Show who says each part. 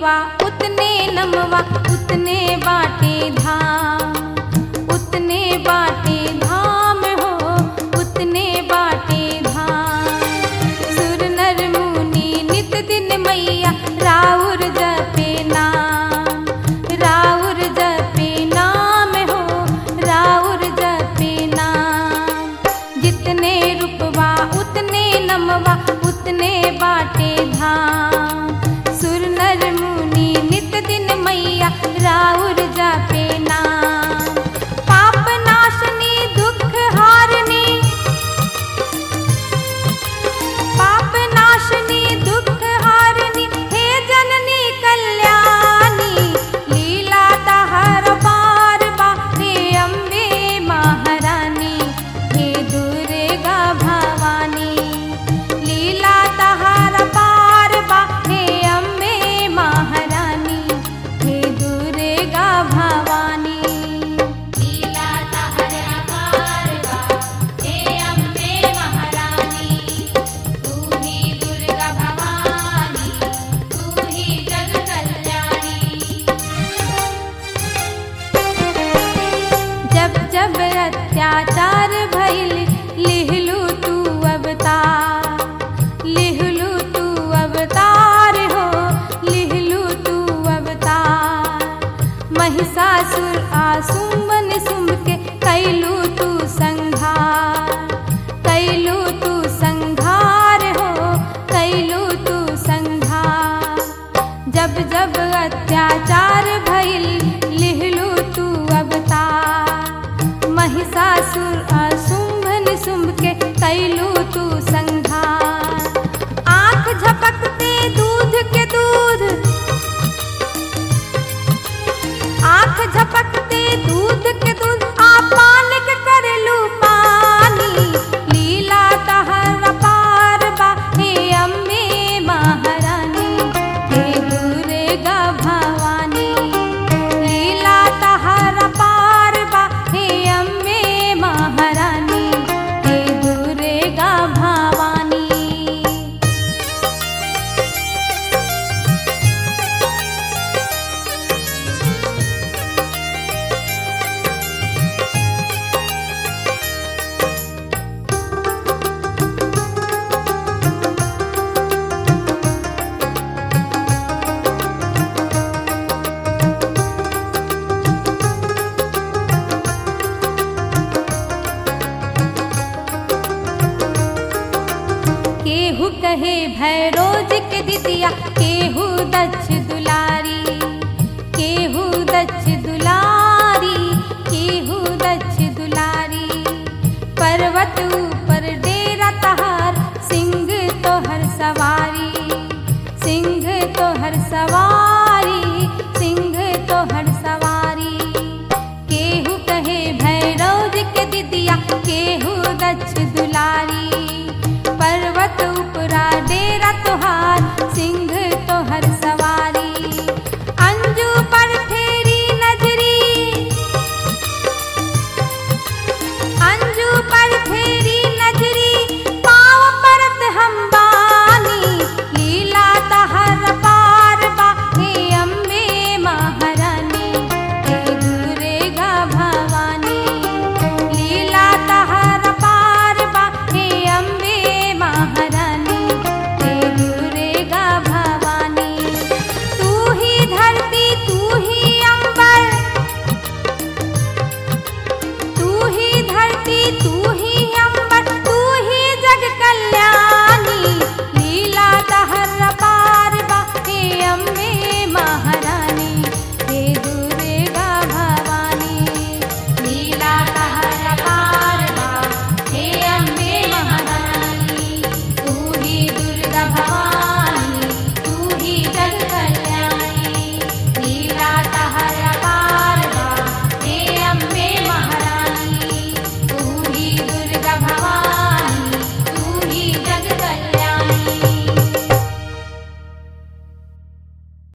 Speaker 1: रूपवा उतने नमवा उतने बाटे धाम उतने बाटे धाम हो उतने बाटे धाम सुर नर मुनि नित दिन मैया राउर जपे नाम राउर जपे नाम हो राउर जपे नाम जितने रूपवा उतने नमवा उतने बाटे धाम सुर नर मुनि नित दिन मैया राउर जपे नाम पाप नाशनी दुख हारनी पाप नाशनी दुख हारनी हे जननी कल्याणी लीला तहर पार बा हे अम्बे महारानी हे दुर्गा भवानी लीला तहर पार बा हे अम्बे महारानी हे दुर्गा भवानी लीला तहर पार बा हे अम्बे महारानी तू ही दुर्गा भवानी तू ही जग कल्याणी जब जब अत्याचार भइल लिहलू तू अवतार लिहलू तू अवतार हो लिहलू तू अवतार महिषासुर आसुमन सुम के कैलू तू संघार कैलू तू संघार हो कैलू तू संघार जब जब अत्याचार भइल लिहलू तू अवतार महिषासुर असुंभ निशुंभ के कैलू तू संघार आंख झपकते दूध के दूध आंख झपकते दूध के दूध आपान के करेलू पानी लीला तहर पार बा हे अम्बे महारानी हे दुर्गा भवानी लीला तहर पार बा हे अम्बे महारानी हे दुर्गा भवानी केहू कहे भैरोज के दितिया केहू दक्ष दुलारी केहू दक्ष दुलारी केहू दक्ष दुलारी पर्वत ऊपर डेरा तहार सिंह तोहर सवारी सिंह तोहर सवारी सिंह तोहर सवारी केहू कहे भैरव के दिदिया केहू दक्ष दुलारी पर्वत उपरा डेरा तोहार सिंह तोहर सवारी अंजू पर फेरी नजरी अंजू पर फेरी नजरी पाव परत हम बानी लीला तहर पार बा हे अम्बे महारानी हे दुर्गा भवानी लीला तहर पार बा हे अम्बे महारानी हे दुर्गा भवानी तू ही धरती तू ही अंबर तू ही धरती तू